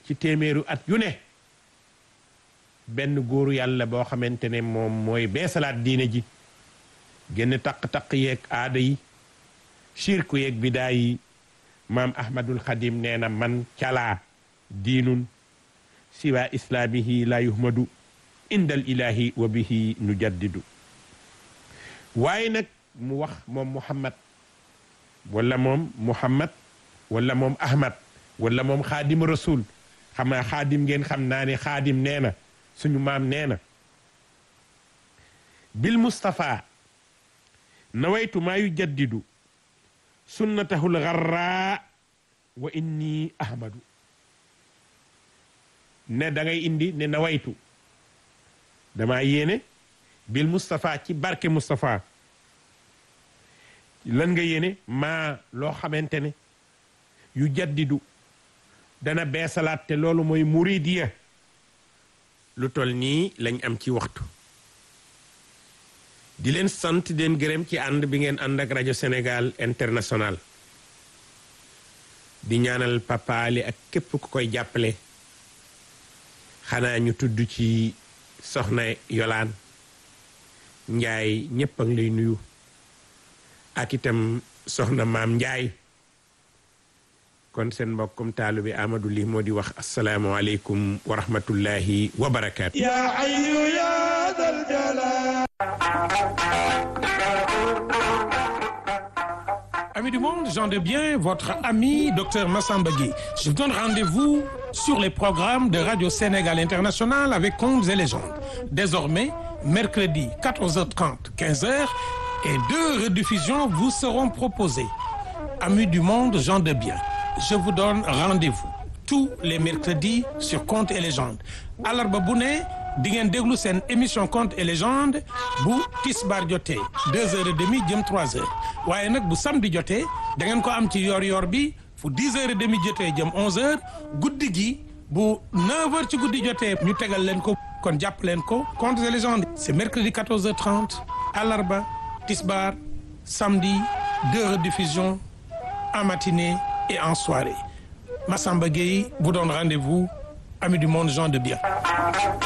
ci téeméeru at yu ne benn góoru yàlla boo xamante ne moom mooy beesalaat diine ji génn taq-taq yeeg aada yi shirku yeeg bidaa yi maam ahmadul xadim nee na man calaa diinun siwa islaamihi la yuhmadu indal ilahi wa bihi nu jaddidu waaye nag mu wax moom muhammad wala moom muhammad wala moom ahmad wala moom xaadim rasul xam naa xaadim ngeen xam naa ne xaadim nee na suñu maam nee na bil mustapha nawaytu maa yu jaddidu sunnatahul garra wa inni ahmadu ne da ngay indi ne nawaytu damaa yéene bil mustapha ci barke mustapha lan nga yéene maa loo xamante ne yu jaddidu dana beesalaat te loolu mooy muridiya lu tol nii lañ am ci waxtu di leen sant di leen gërëm ci ànd bi ngeen ànd ak rajo Sénégal international di ñaanal Papa Ali ak képp ku koy jàppale xanaa ñu tudd ci soxna Yolaan Njaay ñépp a ngi lay nuyu ak itam soxna maam Njaay kon seen mbokkum taalu bi Amadou Li moo di wax asalaamualeykum wa rahmatullahi wa barakaatu. yaa ayyu yaa dal jalal Amis du monde, gens de bien, votre ami Dr Massamba Gueye. Je vous donne rendez-vous sur les programmes de Radio Sénégal International avec Contes et légendes. Désormais, mercredi 14h30, 15h et deux rediffusions vous seront proposées. Amis du monde, gens de bien, je vous donne rendez-vous tous les mercredis sur Contes et légendes. Alarba bu ne di ngeen déglu seen émission Contes et légendes bu tisbaar jotee deux heures et demie jëm trois heures waaye nag bu samedi jotee da ngeen ko am ci yor-yor bi fu dix heures et demie jotee jëm onze heures guddi gi bu neuf heures ci guddi jotee ñu tegal leen ko kon jàpp leen ko Contes et légendes c'est mercredi quatorze heures trente alarba tisbaar samedi deux rediffusions en matinée et en soirée Massamba Gueye vous donne rendez-vous amis du monde gens de bien